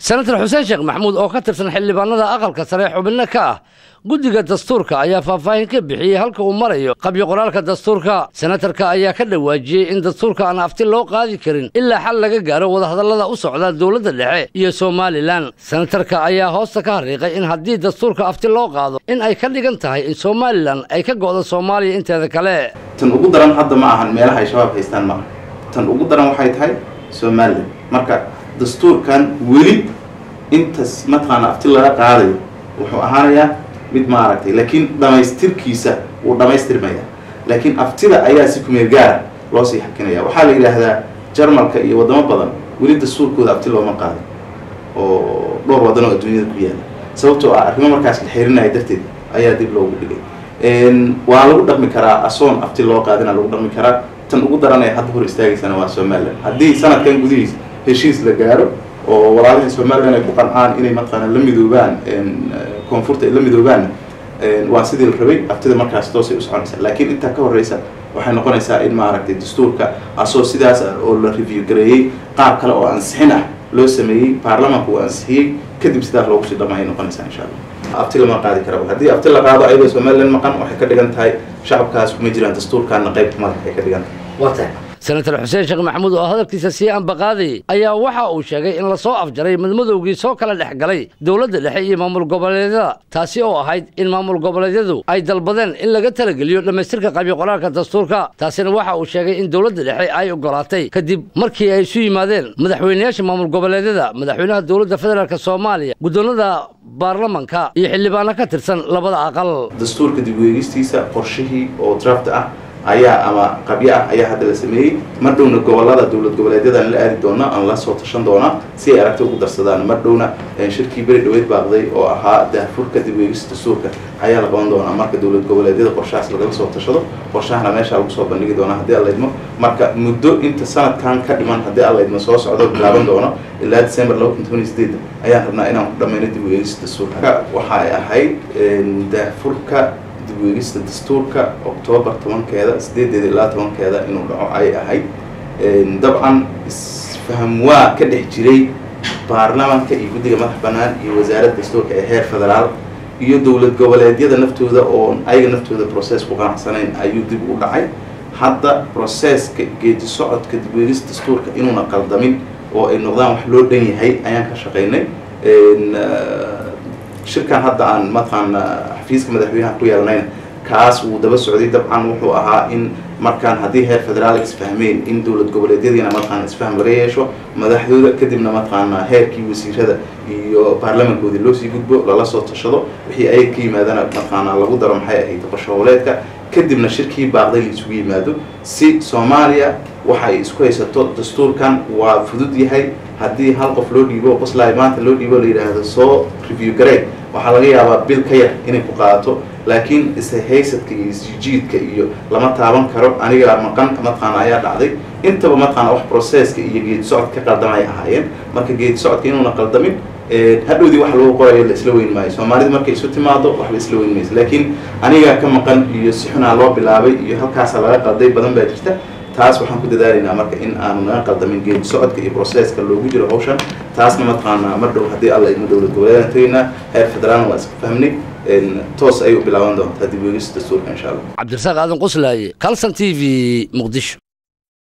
senator xuseen sheekh maxamuud oo ka tirsan xildhibaanada aqalka sare xubinno ka ah guddiga dastuurka ayaa faahfaahin ka bixiyey halka uu marayo qabyo qoraalka dastuurka senatarka ayaa ka dhawaajiyey in dastuurka aan afti loo qaadi karin ilaa xal laga gaaro wadahadallada u socda dowladda dhexe iyo somalilan senatarka ayaa hoosta ka hariiqay in haddii dastuurka afti loo qaado in ay ka dhigan tahay in somalilan ay ka go'do soomaaliya inteeda kale tan ugu daran hadda ma ahan meelaha ay shabaab haystaan ma aha tan ugu daran waxay tahay somalilan marka dastuurkan weli intas mataqaana afti laga qaadayo wuxuu ahaanayaa mid maaragtay laakiin dhamaystirkiisa wuu dhamaystirmaya laakiin aftida ayaa si kumeel gaara loo sii xakinaya waxaa la yidhaahdaa jarmalka iyo waddamo badan weli dastuurkooda afti looma qaadin oo dhowr waddan oo adduunyada ku yaala sababtoo ah arrimo markaas la xirinaya darteed ayaa dib loogu dhigay waa lagu dhaqmi karaa asoon afti loo qaadina lagu dhaqmi karaa tan ugu daran ee hadda hor istaagaysana waa somalilan haddii sanadkan gudihiis heshiis la gaaro oo walaalihii somalilan ay ku qancaan inay mataqaana la midoobaan koonfurta ay la midoobaan waa sidii la rabay aftida markaas toosay u soconaysaa laakiin intaa ka horreysa waxay noqonaysaa in maaragtay dastuurka asoo sidaas ah oo la review gareeyey qaab kale oo ansixin ah loo sameeyey baarlamaanku uu ansixiyey kadib sidaas loogu sii dhamaayay noqonaysaa insha allah afti lama qaadi kara haddii afti la qaado ayadoo somalilan maqan waxay ka dhigan tahay shacabkaas kuma jiraan dastuurkaana qaybka madax ay ka dhigan tahay senator xuseen sheekh maxamuud oo hadalkiisa sii ambaqaadayay ayaa waxa uu sheegay in lasoo afjaray madmadowgii soo kala dhex galay dowladda dhexe iyo maamul goboleedyada taasi oo ahayd in maamul goboleedyadu ay dalbadeen in laga talageliyo dhammaystirka qabyo qoraalka dastuurka taasina waxa uu sheegay in dowladda dhexe ay ogolaatay kadib markii ay isu yimaadeen madaxweynayaasha maamul goboleedyada madaxweynaha dowladda federaalk soomaaliya guddoonada baarlamanka iyo xildhibaano ka tirsan labada aqal dastuurka dib weegistiisa qorshihii oo draft ah ayaa ama qabyo ah ayaa hadda la sameeyey mar dhowna gobolada dowlad goboleedyadaan la aadi doona aan la soo tashan doonaa si ay aragti ugu darsadaan mar dhowna shirkii beri dhaweyd baaqday oo ahaa daafurka dib weegista dastuurka ayaa la qaban doonaa marka dowlad goboleedyada qorshahaas lagala soo tashado qorshahana meesha lagu soo bandhigi doonaa haddii alla idmo marka muddo inta sanadkan ka dhiman haddii alla idmo soo socdo bilaaban doono ilaa december laba kun toban iyo sideed ayaan rabnaa inaan ku dhammayno dib weegista dastuurka waxa ay ahayd daafurka dibweegista dastuurka octoobar tobankeeda sideedeeda ilaa tobankeeda inuu dhaco ay ahayd dabcan isfaham waa ka dhex jiray baarlamanka iyo guddiga madax bannaan iyo wasaaradda dastuurka ee heer federaal iyo dowlad goboleedyada naftooda oo ayaga naftooda process ku qanacsanayn ayuu dib u dhacay hadda processka geedi socodka dibweegista dastuurka inuuna qaldamin oo ay noqdaan wax loo dhan yahay ayaan ka shaqaynay shirkan hadda aan mataqaana xafiiska madaxweynaha ku yeelanayna kaas wuu daba socday dabcan wuxuu ahaa in markaan haddii heer federaal isfahmeen in dowlad goboleedyadiina mataqaana isfahm laga yeesho madaxdooda kadibna mataqaana heerkii wasiirada iyo baarlamankoodii loo sii gudbo lala soo tashado wixii ayaga ka yimaadana mataqaana lagu daro maxay ahayd qorsho howleedka kadibna shirkii baaqday la isugu yimaado si soomaaliya waxa ay isku haysato dastuurkan waa fudud yahay haddii hal qof loo dhiibo qoslay maanta loo dhiibo la yidhaahdo soo review garee waxaa laga yaabaa bil ka yar inay ku qaadato laakiin isa haysadka iyo isjiidka iyo lama taaban karo aniga maqan mataqaana ayaa dhacday intaba mataqaana wax processka iyo geedi socod ka qaldamay ahaayeen marka geedi socodka inuuna qaldamin hadhowdii wax lagu qorayo la isla weyn maayo soomaalida markay isu timaado waxba isla weyn mayso laakiin anigaa ka maqan iyo si xunaa loo bilaabay iyo halkaasa laga qalday badan baa jirta taas waxaan ku dadaalaynaa marka in aanu naga qaldamin geedi socodka iyo processka loogu jiro hawshan taasna mataqaanaa mar dhow haddii alla idmo dowlad goboleedaan tegaynaa heer federaalna waa iska fahmnay toos ayay u bilaaban doontaa dib weegista dastuurka insha allah cabdirasaaq aadan quslaaye calson t v muqdisho